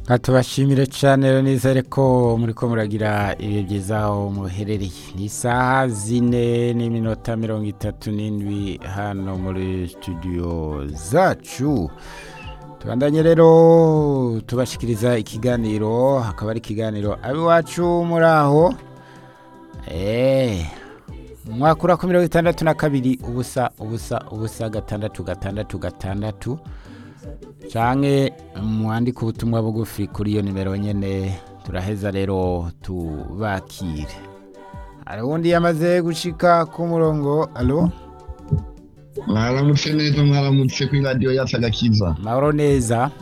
tubashimire cyane rero nizere ko muri ko muragira ibihe byiza aho muherereye ni isaha zine n'iminota mirongo itatu n'indwi hano muri studio zacu tubandanye rero tubashikiriza ikiganiro hakaba ari ikiganiro abiwacu muri aho eee mwakura ku mirongo itandatu na kabiri ubusa ubusa ubusa gatandatu gatandatu gatandatu canke mwandike ubutumwa bugufi kuri iyo nimero nyene turaheza rero tubakire hari uwundi yamaze gushika ku murongo alo mwaramutse neza mwaramutse kuri radiyo yacu agakiza mahoro neza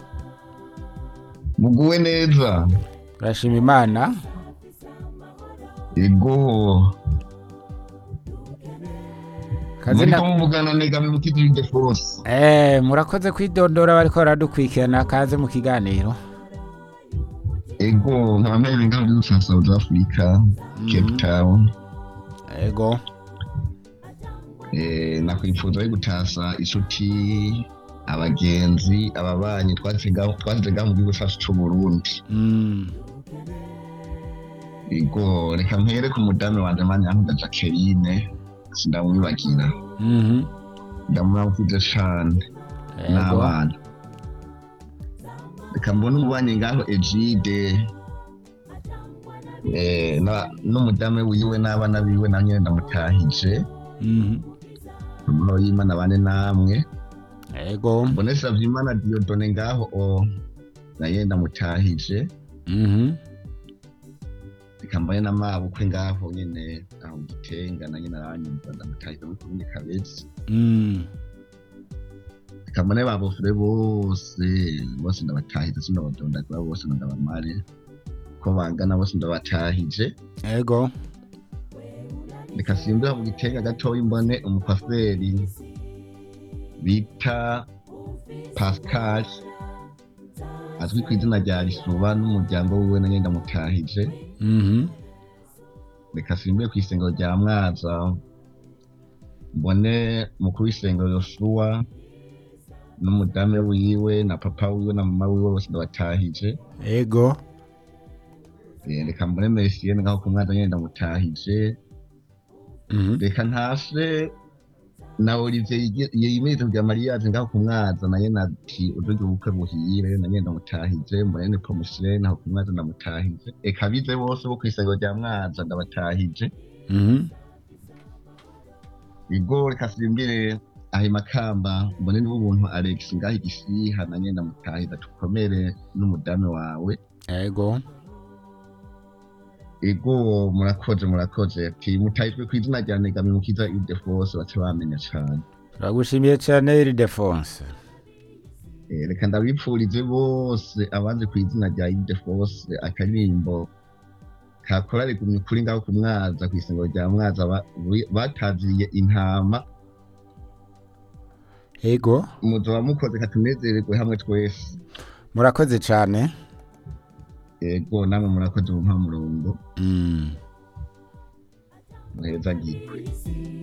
muguwe neza turashima imana ego kazi muriko na muvugana negami mukiziride fose eh murakoze kwidondora bariko baradukurikirana kaze mu kiganiro ego nkaba mpere ngaho muri sa south africa cape town ego Eh, nakwipfuza yo gutasa inshuti abagenzi ababanyi twasize ngaho twasize ngaho mu gihugu cacu c'uburundi mm. ego reka mpere ku mudamu wanje manyankuga jacqueline sindamwibagira mhm ndamuramukize cane ego n'abana reka mbone umubanyi ngaho egide eh, na- n'umudamu wiwe n'abana biwe na nyene ndamutahije mhm amahoro y'imana bane namwe ego mbone savyimana diodone ngaho o naye ndamutahije mhm reka mbone n'amabukwe ngaho nyene aho mu gitenga na nyene aranyumva ndamutahije muri kumwe kabezi mm. reka mbone babofure bose bose ndabatahije sindabadondagura bose ndabamare ko bangana bose ndabatahije ego reka simbura mu gitenga gatoya mbone umukwaferi bita pascal azwi ku izina rya risuba n'umuryango wiwe na nyenda mutahije mhm reka simbure ku isengero rya mwaza mbone mukuru w'isengero yosuwa n'umudamu wiwe na papa wiwe na mama wiwe bose ndabatahije ego Eh, reka mbone mesiyene ngaho ku mwaza nyenda mutahije mhm reka ntase na olivier yige- yimirije kugira mariyaje ngaho ku mwaza naye nati uburyo ubukwe buhire nanye ndamutahije mbone ni pomusire naho ku mwaza ndamutahije eka bize bose bo kw'isengero rya mwaza ndabatahije mhm igo reka simbire aho makamba mbone nibo ubuntu alex ngaho igisiha nanye ndamutahije tukomere n'umudamu wawe ego ego murakoze murakoze ati mutahijwe ku izina rya negami mukiza ide fose bace bamenya cane turagushimiye cyane iridefonse Eh, reka ndabipfurize bose abanze ku izina rya ide fose akaririmbo kakora rigumye kuri ngaho ku mwaza ku isengero rya mwaza ba- wi- bataziriye intama ego muzoba mukoze katunezererwe hamwe twese murakoze cyane ego namwe murakoze mu mpamurongo mm. muheza gikwe